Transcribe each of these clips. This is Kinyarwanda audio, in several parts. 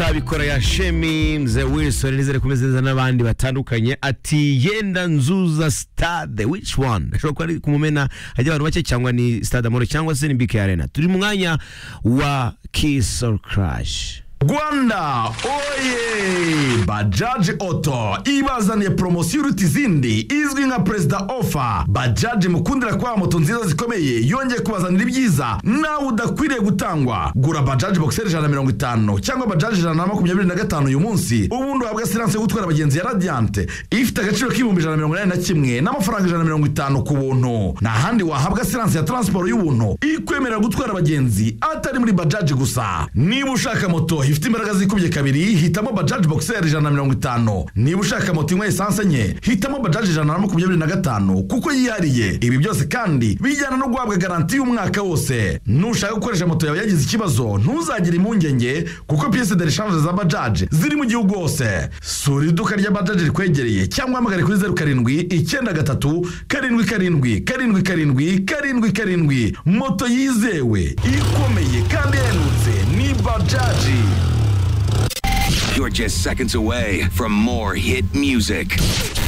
tabikora ya shemi mzee wilson nizere ko umeze neza n'abandi batandukanye ati yenda nzuza stade which one ashobora kuba ari ku mumena hajya abantu bake cyangwa ni stade amahoro cyangwa se ni bk arena turi mu mwanya wa kiss or crash Rwanda oye Bajaji Auto ibazaniye promosiyo iruta izindi izwi nka perezida ofa Bajaji mukundira kwa moto nziza zikomeye yongeye kubazanira ibyiza nawe udakwiriye gutangwa gura Bajaji Boxer ijana na mirongo itanu cyangwa Bajaji ijana na makumyabiri na gatanu uyu munsi ubundi uhabwa siranse yo gutwara abagenzi ya Radiant ifite agaciro k'ibihumbi ijana na mirongo inani na kimwe n'amafaranga ijana na mirongo itanu ku buntu nta handi wahabwa siranse ya transport y'ubuntu ikwemerera gutwara abagenzi atari muri Bajaji gusa niba ushaka moto ifite imbaraga zikubye kabiri hitamo bajaji boxer ijana na mirongo itanu niba ushaka moto inywa esanse nke hitamo bajaji ijana na makumyabiri na gatanu kuko yihariye ibi byose kandi bijyana no guhabwa garanti y'umwaka wose nushaka gukoresha moto yawe yagize ikibazo ntuzagire impungenge kuko piyese de reshange za bajaji ziri mu gihugu hose sura iduka rya bajaji rikwegereye cyangwa uhamagare kuri zeru karindwi icyenda gatatu karindwi karindwi karindwi karindwi karindwi karindwi moto yizewe ikomeye kandi ihendutse ni bajaji You're just seconds away from more hit music.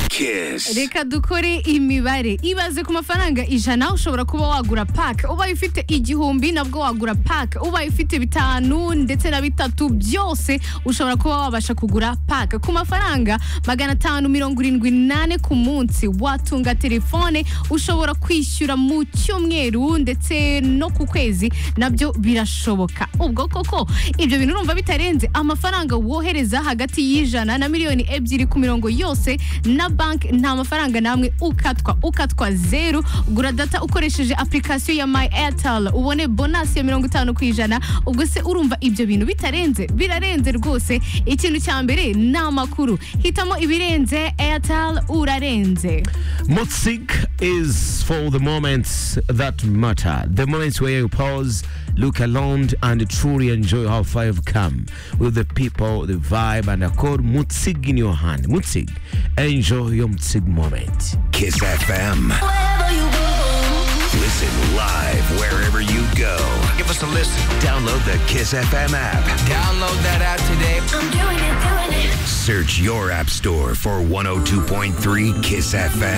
Kiss. reka dukore imibare ibaze ku mafaranga ijana ushobora kuba wagura pake ubaye ufite igihumbi nabwo wagura pake ubaye ufite bitanu ndetse na bitatu byose ushobora kuba wabasha kugura pake ku mafaranga magana atanu mirongo irindwi n'ane ku munsi watunga telefone ushobora kwishyura mu cyumweru ndetse no ku kwezi nabyo birashoboka ubwo koko ibyo bintu urumva bitarenze amafaranga wohereza hagati y'ijana na miliyoni ebyiri ku mirongo yose na banki nta mafaranga namwe ukatwa ukatwa zeru gura data ukoresheje application ya my airtel ubone bonasi ya mirongo itanu ku ijana ubwo se urumva ibyo bintu bitarenze birarenze rwose ikintu cya mbere ni amakuru hitamo ibirenze airtel urarenze Motsig is for the moments that matter. The moments where you pause, look around, and truly enjoy how far you've come with the people, the vibe, and accord. Mutsig in your hand. Mutsig. Enjoy your Mutsig moment. Kiss FM. Listen live wherever you go. Give us a listen. Download the Kiss FM app. Download that app today. Search your app store for 102.3 Kiss FM.